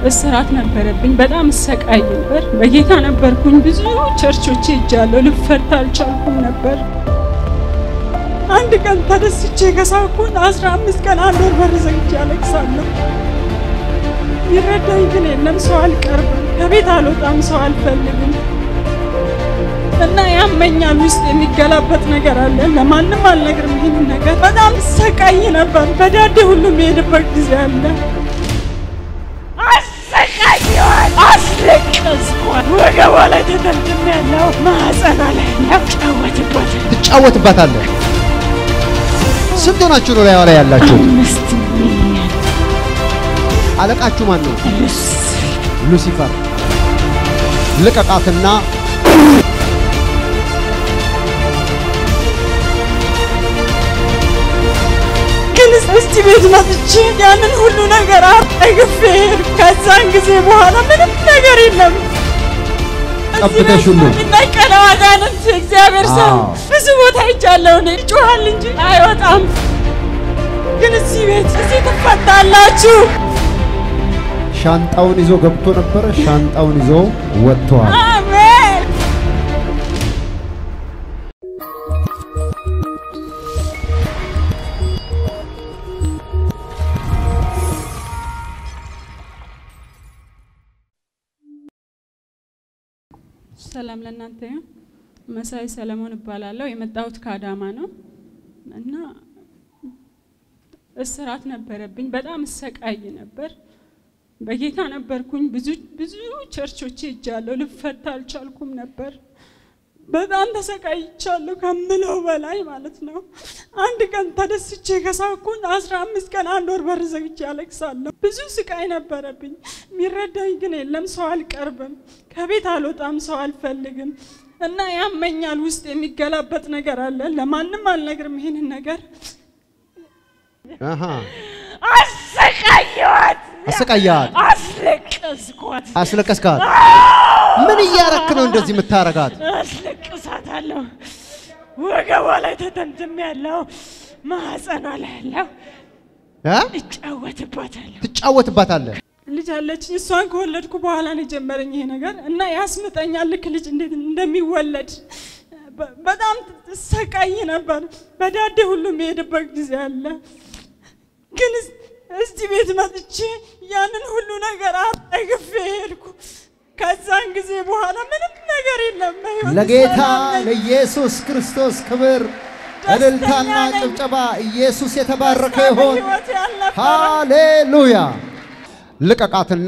እስራት ነበረብኝ። በጣም እሰቃይ ነበር። በጌታ ነበርኩኝ። ብዙ ቸርቾች ሄጃለሁ። ልፈታ አልቻልኩም ነበር። አንድ ቀን ተደስቼ ከሳኩን አስራ አምስት ቀን አንድ ወር በር ዘግቼ አለቅሳለሁ። ይረዳኝ ግን የለም። ሰው አልቀርብም፣ ከቤት አልወጣም፣ ሰው አልፈልግም እና ያመኛል። ውስጥ የሚገላበጥ ነገር አለ። ለማንም አልነግርም ይህን ነገር። በጣም ሰቃይ ነበር። በዳዴ ሁሉ የሚሄድበት ጊዜ አለ። አሰቃየዋል፣ አስለቀስኳት። ወገቧ ላይ ተጠምጥም ያለው ማህፀኗ ላይ ያለው ጫወትበት ትጫወትባታለህ። ስንት ሆናችሁ ነው ላይዋ ላይ ያላችሁ? አምስት ሚሊዮን አለቃችሁ ማን ነው? ልስ ሉሲፈር። ልቀቃትና ግን እስቲ ቤት መጥቼ ያንን ሁሉ ነገር አጠግፌ ሄድኩ። ከዛን ጊዜ በኋላ ምንም ነገር የለም። ቀብተሽ ሁሉ የሚናቀለው አጋንንት እግዚአብሔር ሰው አዎ። ብዙ ቦታ ይቻለሁ እኔ ይጮሃል እንጂ አይወጣም። ግን እዚህ ቤት እዚህ ትፈታላችሁ። ሻንጣውን ይዞ ገብቶ ነበረ። ሻንጣውን ይዞ ወጥተዋል። አሜን። ሰላም ለእናንተ ይሁን። መሳይ ሰለሞን እባላለሁ። የመጣሁት ከአዳማ ነው እና እስራት ነበረብኝ። በጣም እሰቃይ ነበር። በጌታ ነበርኩኝ። ብዙ ብዙ ቸርቾች ሄጃለሁ። ልፈታ አልቻልኩም ነበር። በጣም ተሰቃይቻለሁ ከምለው በላይ ማለት ነው። አንድ ቀን ተደስቼ ከሳኩኝ አስራ አምስት ቀን አንድ ወር በር ዘግቼ አለቅሳለሁ። ብዙ ስቃይ ነበረብኝ። የሚረዳኝ ግን የለም። ሰው አልቀርብም፣ ከቤት አልወጣም፣ ሰው አልፈልግም እና ያመኛል። ውስጥ የሚገላበጥ ነገር አለ። ለማንም አልነግርም ይህንን ነገር አሃ አሰቃየዋት፣ አሰቃያት፣ አስለቀስኳት፣ አስለቀስካት። ምን እያረክ ነው እንደዚህ የምታረጋት? አስለቅሳታለሁ። ወገቧ ላይ ተጠምጥም ያለው ማህፀኗ ላይ ያለው እ? እጫወትባታለሁ። ትጫወትባታለህ። ልጅ አለችኝ። እሷን ከወለድኩ በኋላ ነው የጀመረኝ ይሄ ነገር እና ያስምጠኛል። ልክ ልጅ እንዴት እንደሚወለድ በ- በጣም ሰቃይ ነበር። በዳዴ ሁሉ የሚሄድበት ጊዜ አለ። ግን እስ- እዚህ ቤት መጥቼ ያንን ሁሉ ነገር አጠግፌ ሄድኩ። ከዛን ጊዜ በኋላ ምንም ነገር የለም። በሕይወት ለጌታ ሰላም ነኝ። ለኢየሱስ ክርስቶስ ክብር እልልታና ነኝ። ጭብጨባ። ኢየሱስ የተባረከ ደስታ ይሆን። በሕይወቴ አልነበረም። ሃሌሉያ። ልቀቃትና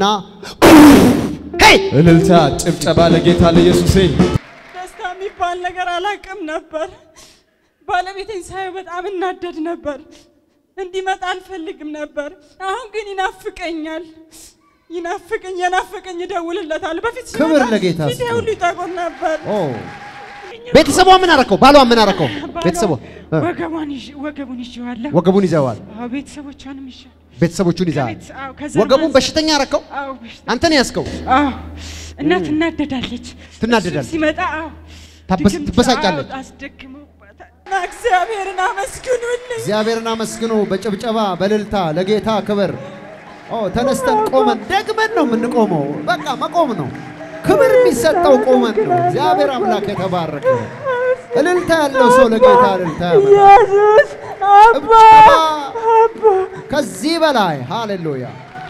ሄይ እልልታ ጭብጨባ ለጌታ ለኢየሱሴ ደስታ የሚባል ነገር አላውቅም ነበር። ባለቤቴን ሳየው በጣም እናደድ ነበር። እንዲመጣ አልፈልግም ነበር። አሁን ግን ይናፍቀኛል። ይናፍቀኝ የናፍቀኝ እደውልለታለሁ። በፊት ሲመጣ ክብር ለጌታ ፊቴ ይሁን። ሁሉ ይጠቁር ነበር። ኦ ቤተሰቧ ምን አረከው? ባሏ ምን አረከው? ቤተሰቧ እ፣ ወገቧን ይዤ- ወገቡን ይዤዋለሁ። ወገቡን ይዘዋል። አዎ ቤተሰቦቿንም ይዤ ቤተሰቦቹን ይዘዋል። ከቤት- አዎ፣ ከዘር ወገቡን ማንዘር- በሽተኛ አረከው። አዎ በሽታ አንተ ነው ያዝከው። አዎ እና ትናደዳለች። ትናደዳለች። እሱ ሲመጣ አዎ ታበስ- ድግምት- ትበሳጫለች። አዎ፣ አስደክመውባታል። እና እግዚአብሔርን አመስግኑልኝ። እግዚአብሔርን አመስግኑ በጭብጨባ በእልልታ ለጌታ ክብር። ኦ ተነስተን ቆመን ደግመን ነው የምንቆመው። በቃ መቆም ነው። ክብር የሚሰጠው ቆመን ነው። እግዚአብሔር አምላክ የተባረከ ይሁን። እልልታ ያለው ሰው ለጌታ እልልታ ያመጣል። ኢየሱስ አባ ጭብጨባ ከዚህ በላይ ሃሌሉያ።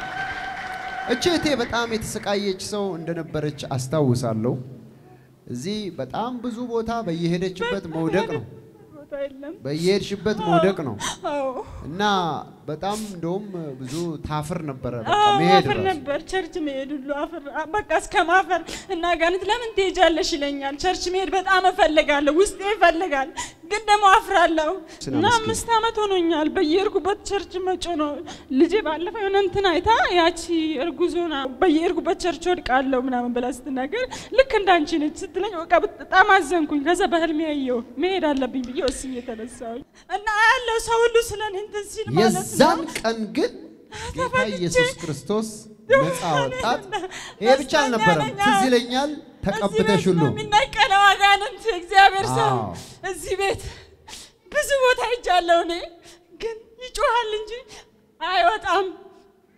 እቺ እህቴ በጣም የተሰቃየች ሰው እንደነበረች አስታውሳለሁ። እዚህ በጣም ብዙ ቦታ በየሄደችበት መውደቅ ነው። ቦታ የለም። በየሄድሽበት መውደቅ ነው አዎ እና በጣም እንደውም ብዙ ታፍር ነበረ። በቃ አዎ መሄድ አፍር ራሱ ነበር። ቸርች መሄድ ሁሉ አፍር አ- በቃ እስከ ማፈር እና ጋንት ለምን ትሄጃለሽ ይለኛል። ቸርች መሄድ በጣም እፈልጋለሁ፣ ውስጤ ይፈልጋል፣ ግን ደግሞ አፍራለሁ ስና እና ምስኪን። አምስት ዓመት ሆኖኛል በየእርጉበት ቸርች መጮ ነው። ልጄ ባለፈው የሆነ እንትን አይታ ያቺ እርጉዞና በየእርጉበት ቸርች ወድቃለሁ ምናምን ብላ ስትናገር ልክ እንዳንቺ ነች ስትለኝ በቃ በጣም አዘንኩኝ። ከዛ በህልሜ ያየው መሄድ አለብኝ ብዬ ወስኜ የተነሳሁኝ እና ያለው ሰው ሁሉ ስለ እኔ እንትን ሲል ማለት ነው የዛን ቀን ግን ጌታ ኢየሱስ ክርስቶስ ነፃ ወጣት። ይሄ ብቻ አልነበረም፣ ትዝ ይለኛል ተቀብተሽ ሁሉ የሚናቀለው አጋንንት እግዚአብሔር ሰው አዎ። እዚህ ቤት ብዙ ቦታ ሄጃለሁ እኔ ግን ይጮሃል እንጂ አይወጣም።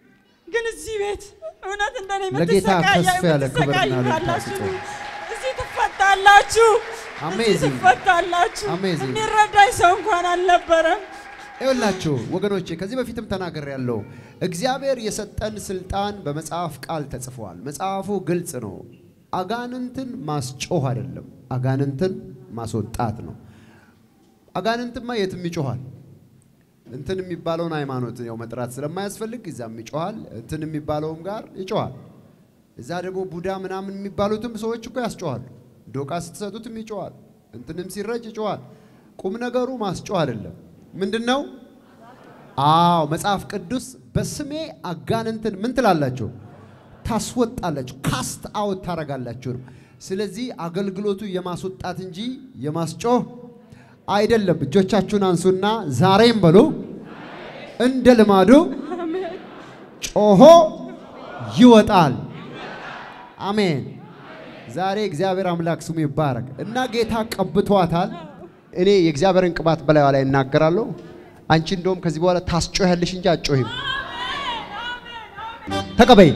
ግን እዚህ ቤት እውነት እንደኔ ለጌታ የምትሰቃያ- ከፍ ያለ ክብርና የምትሰቃዩ እልልታ ካላችሁ ስጡ። እዚህ ትፈታላችሁ። እዚህ Amazing. ትፈታላችሁ። Amazing. የሚረዳኝ ሰው እንኳን አልነበረም። ይኸውላችሁ ወገኖቼ ከዚህ በፊትም ተናገር ያለው እግዚአብሔር የሰጠን ስልጣን በመጽሐፍ ቃል ተጽፏል። መጽሐፉ ግልጽ ነው። አጋንንትን ማስጮህ አይደለም፣ አጋንንትን ማስወጣት ነው። አጋንንትማ የትም ይጮኋል። እንትን የሚባለውን ሃይማኖት ያው መጥራት ስለማያስፈልግ እዛም ይጮኋል፣ እንትን የሚባለውም ጋር ይጮኋል። እዛ ደግሞ ቡዳ ምናምን የሚባሉትም ሰዎች እኮ ያስጮኋሉ። ዶቃ ስትሰጡትም ይጮኋል፣ እንትንም ሲረጭ ይጮኋል። ቁም ነገሩ ማስጮህ አይደለም። ምንድን ነው? አዎ መጽሐፍ ቅዱስ በስሜ አጋንንትን ምን ትላላችሁ? ታስወጣላችሁ፣ ካስት አውት ታረጋላችሁ ነው። ስለዚህ አገልግሎቱ የማስወጣት እንጂ የማስጮህ አይደለም። እጆቻችሁን አንሱና ዛሬም በሉ እንደ ልማዱ ጮሆ ይወጣል። አሜን። ዛሬ እግዚአብሔር አምላክ ስሙ ይባረክ እና ጌታ ቀብቷታል። እኔ የእግዚአብሔርን ቅባት በላይዋ ላይ እናገራለሁ። አንቺ እንደውም ከዚህ በኋላ ታስጮያለሽ እንጂ አትጮሂም። ተቀበይ።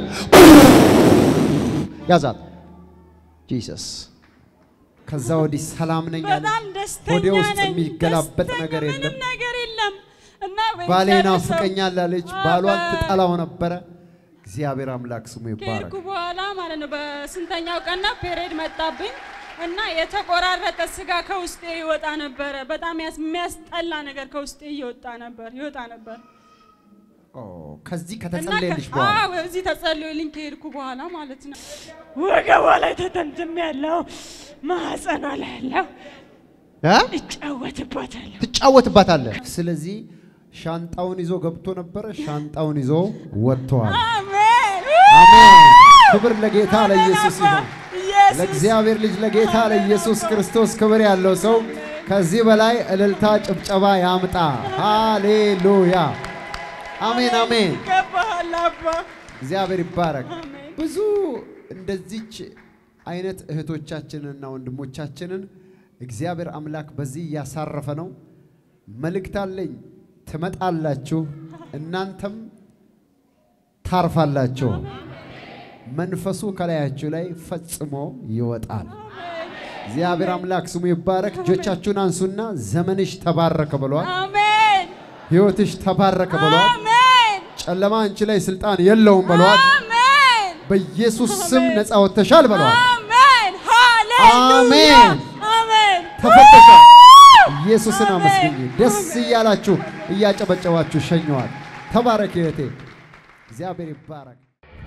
ያዛት ጂሰስ። ከዛ ወዲህ ሰላም ነኝ አለ። በጣም ደስተኛ ሆዴ ውስጥ ነኝ። የሚገላበጥ ደስተኛ ነገር ምንም የለም። ነገር የለም እና ባሌ በእግዚአብሔር ሰው- ናፍቀኛል አለች። አዎ፣ ባሏን በ- ትጠላው ነበረ። እግዚአብሔር አምላክ ስሙ ይባረክ። ከሄድኩ በኋላ ማለት ነው በስንተኛው ቀና ፔሬድ መጣብኝ እና የተቆራረጠ ስጋ ከውስጤ ይወጣ ነበረ። በጣም ያስ- የሚያስጠላ ነገር ከውስጤ ይወጣ ነበር ይወጣ ነበር ኦ፣ ከዚህ እና ከተጸለየልሽ ከ- በኋላ አዎ፣ እዚህ ተጸልዮልኝ ከሄድኩ በኋላ ማለት ነው። ወገቧ ላይ ተተምትም ያለው ማህፀኗ ላይ ያለው እ? እጫወትባታለሁ። ትጫወትባታለህ። ስለዚህ ሻንጣውን ይዞ ገብቶ ነበረ። ሻንጣውን ይዞ ወጥተዋል። አሜን አሜን። ክብር ለጌታ ለኢየሱስ ይሁን። ኢየሱስ ለእግዚአብሔር ልጅ ለጌታ ለኢየሱስ ክርስቶስ ክብር ያለው ሰው ከዚህ በላይ እልልታ፣ ጭብጨባ ያምጣ። ሃሌሉያ። አሜን አሜን። ይገባሃል አባ እግዚአብሔር ይባረክ። አሜን። ብዙ እንደዚች አይነት እህቶቻችንንና ወንድሞቻችንን እግዚአብሔር አምላክ በዚህ እያሳረፈ ነው። መልእክት አለኝ። ትመጣላችሁ፣ እናንተም ታርፋላችሁ። መንፈሱ ከላያችሁ ላይ ፈጽሞ ይወጣል። እግዚአብሔር አምላክ ስሙ ይባረክ። እጆቻችሁን አንሱና ዘመንሽ ተባረከ ብሏል። አሜን ሕይወትሽ ተባረከ ብሏል። አሜን ጨለማ አንቺ ላይ ስልጣን የለውም ብሏል። አሜን በኢየሱስ ስም ነፃ ወጥተሻል ብለዋል። አሜን ሃሌሉያ አሜን። አሜን ተፈተሻል። ኢየሱስን አመስግኝ። ደስ እያላችሁ እያጨበጨባችሁ ሸኘዋል። ተባረክ እህቴ፣ እግዚአብሔር ይባረክ።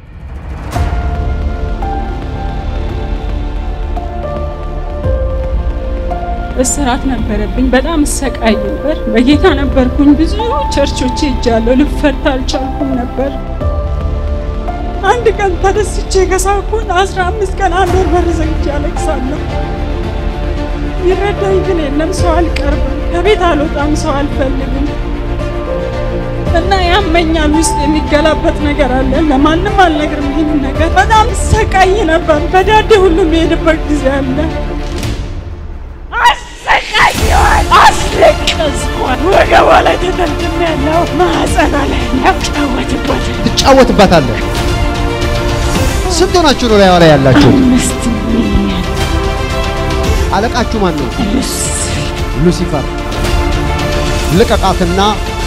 እስራት ነበረብኝ። በጣም እሰቃይ ነበር። በጌታ ነበርኩኝ። ብዙ ቸርቾች ሄጃለሁ። ልፈታ አልቻልኩም ነበር። አንድ ቀን ተደስቼ ከሳኩን አስራ አምስት ቀን አንድ ወር በር ዘግቼ አለቅሳለሁ። ይረዳኝ ግን የለም። ሰው አልቀርብም፣ ከቤት አልወጣም፣ ሰው አልፈልግም እና ያመኛል። ውስጥ የሚገላበጥ ነገር አለ። ለማንም አልነግርም ይህን ነገር። በጣም ሰቃይ ነበር። በዳዴ ሁሉ የሚሄድበት ጊዜ አለ። አሰቃየዋል፣ አስለቀስኳት። ወገቧ ላይ ተተምትም ያለው ማህፀኗ ላይ ያለው እጫወትባታለሁ። ትጫወትባታለህ። ስንት ሆናችሁ ነው ላይዋ ላይ ያላችሁ? አምስት ሚሊዮን አለቃችሁ ማን ነው? ልስ ሉሲፈር። ልቀቃትና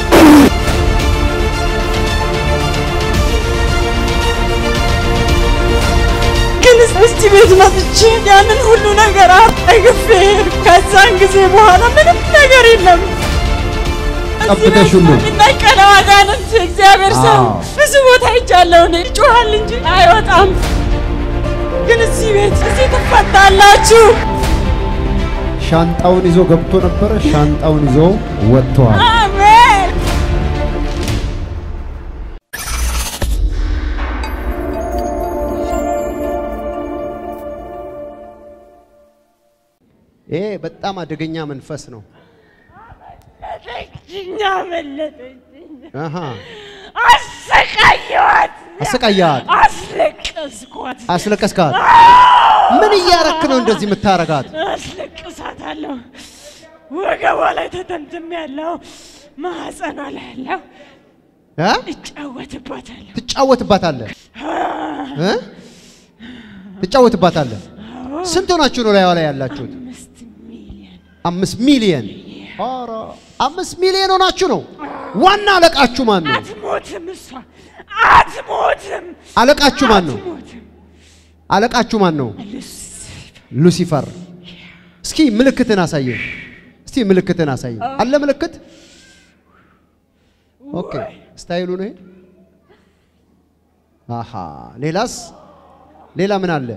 ግን እስቲ ቤት መጥቼ ያንን ሁሉ ነገር አጠግፌ ከዛን ጊዜ በኋላ ምንም ነገር የለም። ቀብተሽ ሁሉ የሚነቀለው አጋንንት እግዚአብሔር ሰው አዎ። ብዙ ቦታ ይቻለሁ እኔ ይጮሃል እንጂ አይወጣም። ግን እዚህ ቤት እዚህ ትፈታላችሁ። ሻንጣውን ይዞ ገብቶ ነበረ። ሻንጣውን ይዞ ወጥተዋል። አሜን። ይሄ በጣም አደገኛ መንፈስ ነው። መለጠችኝ፣ አመለጠችኝ። አሃ አሰቃየዋት፣ አሰቃያት፣ አስለቀስኳት፣ አስለቀስካት። ምን እያረክ ነው እንደዚህ የምታረጋት? አስለቅሳታለሁ። ወገቧ ላይ ተተምትም ያለው ማህፀኗ ላይ ያለው እ? እጫወትባታለሁ። ትጫወትባታለህ እ? ትጫወትባታለህ። ስንት ሆናችሁ ነው ላይዋ ላይ ያላችሁት? አምስት ሚሊዮን አምስት ሚሊየን ኧረ አምስት ሚሊየን ሆናችሁ ነው። ዋና አለቃችሁ ማን ነው? አትሞትም፣ እሷ አትሞትም፣ አለቃችሁ ማን ነው? አትሞትም። አለቃችሁ ማን ነው? ሉሲፈር ሉሲፈር። እስኪ ምልክትን አሳየን። እስቲ ምልክትን አሳየን። አለ ምልክት? ኦኬ ስታይሉ ነው ይሄ። አሃ ሌላስ? ሌላ ምን አለ?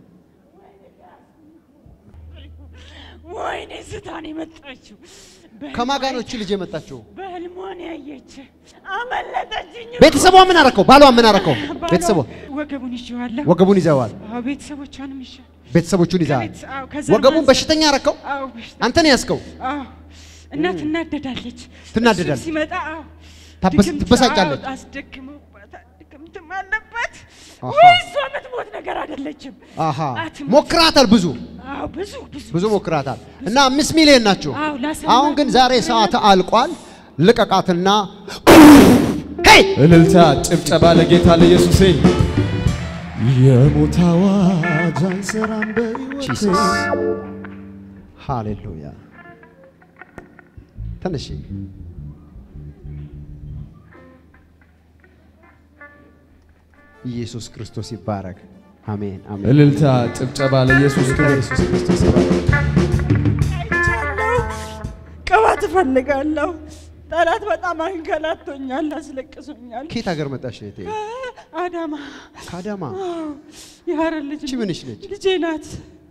ወይኔ ስታን የመጣችው ከማን ጋር ነው እቺ ልጅ የመጣችው? በህልሟን ያየች አመለጠችኝ። ቤተሰቧ ምን አረከው? ባሏ ምን አረከው? ቤተሰቧ ወገቡን ይዤዋለሁ። ወገቡን ይዘዋል። አዎ ቤተሰቦቿንም ይዤ ቤተሰቦቹን ይዘዋል። ከቤት- አዎ፣ ከዛ ወገቡን ማንሳት- በሽተኛ አረከው። አዎ በሽታ አንተ ነው ያዝከው። አዎ እና ትናደዳለች። ትናደዳለች። እሱም ሲመጣ አዎ ታበስ- ድግምት- ትበሳጫለች። አዎ፣ አስደግመውባታል። ድግምትም አለባት። አሃ። ወይ እሷ የምትሞት ነገር አይደለችም። አሃ አትሞት። ሞክራታል። ብዙ አዎ ብዙ ብዙ ብዙ ሞክራታል እና አምስት ሚሊዮን ናቸው። አዎ ላሰማ አሁን ግን ዛሬ ሰዓት አልቋል። ልቀቃትና ሄይ እልልታ፣ ጭብጨባ ለጌታ ለኢየሱሴ። የሞት አዋጅ አንሰራም በሕይወቴ ጂሰስ ሃሌሉያ። ተነሺ። ኢየሱስ ክርስቶስ ይባረክ። አሜን አሜን። እልልታ፣ ጭብጨባ ለኢየሱስ ጌታ ክብር። ኢየሱስ ክርስቶስ ይባረክ። አይቻለሁ። ቅባት እፈልጋለሁ። ጠላት በጣም አንገላቶኛል፣ አስለቅሶኛል። ከየት ሀገር መጣሽ እህቴ? አዳማ ከአዳማ። አዎ፣ የሀረር ልጅ እቺ ምንሽ ነች? ልጄ ናት።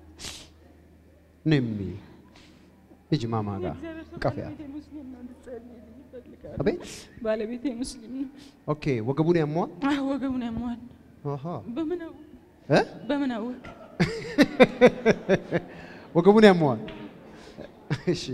ነሚ ሂጂ ማማ ጋር ቀፊያ። ባለቤቴ ሙስሊም ነው፣ እንድትጸልይልኝ እፈልጋለሁ። አቤት ባለቤቴ ሙስሊም ነው። ኦኬ። ወገቡን ያሟል። አዎ፣ ወገቡን ያሟል። አሃ በምን አወቅ? እ በምን አወቅ? ወገቡን ያመዋል። እሺ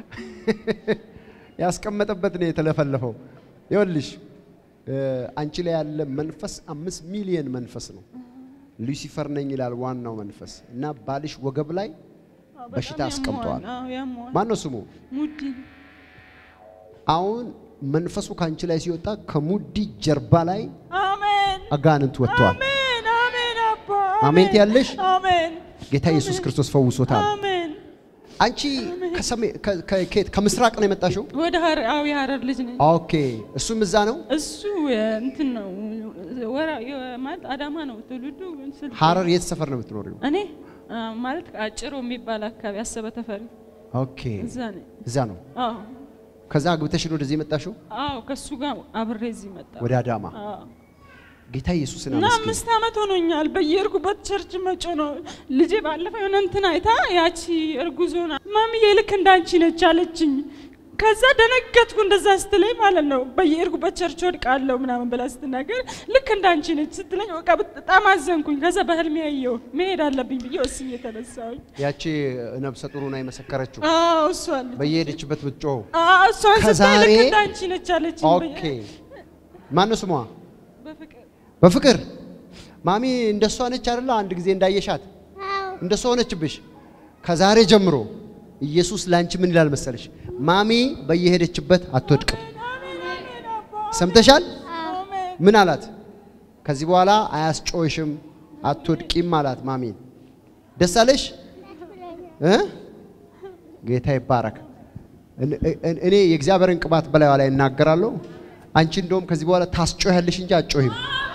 ያስቀመጠበት ነው የተለፈለፈው። ይኸውልሽ እ አንቺ ላይ ያለ መንፈስ አምስት ሚሊየን መንፈስ ነው። ሉሲፈር ነኝ ይላል ዋናው መንፈስ እና ባልሽ ወገብ ላይ በሽታ በጣም አስቀምጠዋል። ያሟል። አዎ፣ ያሟል። ማን ነው ስሙ? ሙዲ አሁን መንፈሱ ከአንቺ ላይ ሲወጣ ከሙዲ ጀርባ ላይ አሜን አጋንንት ወጥተዋል። አሜን አሜን አባ አሜን ትያለሽ? አሜን ጌታ ኢየሱስ ክርስቶስ ፈውሶታል። አሜን አንቺ ከሰሜ- ከ- ከ- ከየት? ከምስራቅ ነው የመጣሽው? ወደ ሀረር አዎ የሀረር ልጅ ነኝ ኦኬ እሱም እዛ ነው። እሱ እንትን ነው ወራ ማለት አዳማ ነው ትውልዱ ስልጤ። ሀረር የት ሰፈር ነው የምትኖሪው? እኔ አ፣ ማለት አጭሮ የሚባል አካባቢ አሰበ ተፈሪ ኦኬ እዛ ነኝ እዛ ነው። አዎ ከዛ አግብተሽ ነው ወደዚህ የመጣሽው አዎ ከእሱ ጋር አብሬ እዚህ መጣ ወደ አዳማ። አዎ ጌታ ኢየሱስን እና አመስግን። አምስት ዓመት ሆኖኛል። በየእርጉበት ቸርች መጮ ነው። ልጄ ባለፈው የሆነ እንትን አይታ ያቺ እርጉዞና ማሚዬ ልክ እንዳንቺ ነች አለችኝ። ከዛ ደነገጥኩ እንደዛ ስትለኝ ማለት ነው። በየእርጉበት ቸርች ወድቃለሁ ምናምን ብላ ስትናገር ልክ እንዳንቺ ነች ስትለኝ በቃ በጣም አዘንኩኝ። ከዛ በህልሜ ያየው መሄድ አለብኝ ብዬ ወስኜ የተነሳሁኝ። ያቺ ነብሰ ጡሩና የመሰከረችው አዎ እሷ ልጅ በየሄደችበት ብትጮህ አዎ እሷን ስታይ ከዛሬ- ልክ እንዳንቺ ነች አለችኝ። ኦኬ ማነው ስሟ? በፍቅር በፍቅር ማሚ እንደሷ ነች አይደለ? አንድ ጊዜ እንዳየሻት እንደሷ ሆነችብሽ። ከዛሬ ጀምሮ ኢየሱስ ላንቺ ምን ይላል መሰለሽ? ማሚ በየሄደችበት አትወድቅም። ሰምተሻል? አሜን ምን አላት? ከዚህ በኋላ አያስጮሽም፣ አትወድቂም አላት ማሚን። ደስ አለሽ እ ጌታ ይባረክ። እን- እን- እኔ የእግዚአብሔርን ቅባት በላይዋ ላይ እናገራለሁ። አንቺ እንደውም ከዚህ በኋላ ታስጮያለሽ እንጂ አትጮሂም።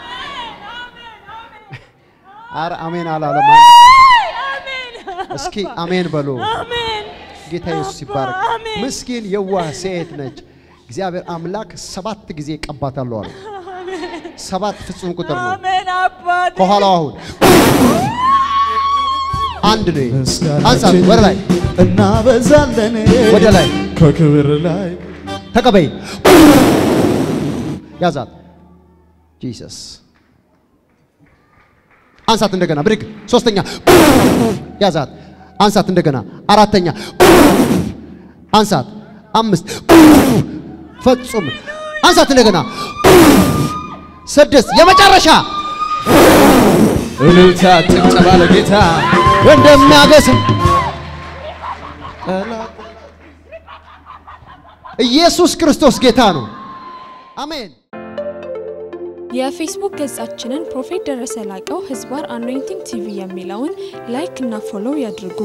አረ አሜን አላለም። አንድ ሰው። እስኪ አሜን በሉ። አሜን ጌታ ኢየሱስ ይባረክ። አሜን። ምስኪን የዋህ ሴት ነች። እግዚአብሔር አምላክ ሰባት ጊዜ ቀባታለሁ አለ። ሰባት ፍጹም ቁጥር ነው። አሜን አባቴ ከኋላው አሁን አንድ ነው። አንሳት ምስጋናችን ወደ ላይ እናበዛለን ወደ ላይ ከክብር ላይ ተቀበይ። ያዛት ጂሰስ። አንሳት እንደገና ብድግ። ሶስተኛ ያዛት። አንሳት እንደገና አራተኛ አንሳት። አምስት ፈጹም አንሳት እንደገና ስድስት የመጨረሻ እልልታ ጭብጨባ ለጌታ እንደሚያገስም ኢየሱስ ክርስቶስ ጌታ ነው። አሜን። የፌስቡክ ገጻችንን ፕሮፌት ደረሰ ላቀው ህዝባር አኖይንቲንግ ቲቪ የሚለውን ላይክ እና ፎሎው ያድርጉ።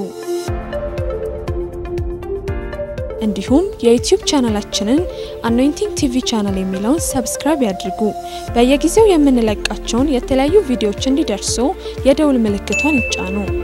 እንዲሁም የዩቲዩብ ቻናላችንን አኖይንቲንግ ቲቪ ቻናል የሚለውን ሰብስክራይብ ያድርጉ። በየጊዜው የምንለቃቸውን የተለያዩ ቪዲዮዎች እንዲደርሱ የደውል ምልክቷን ይጫኑ።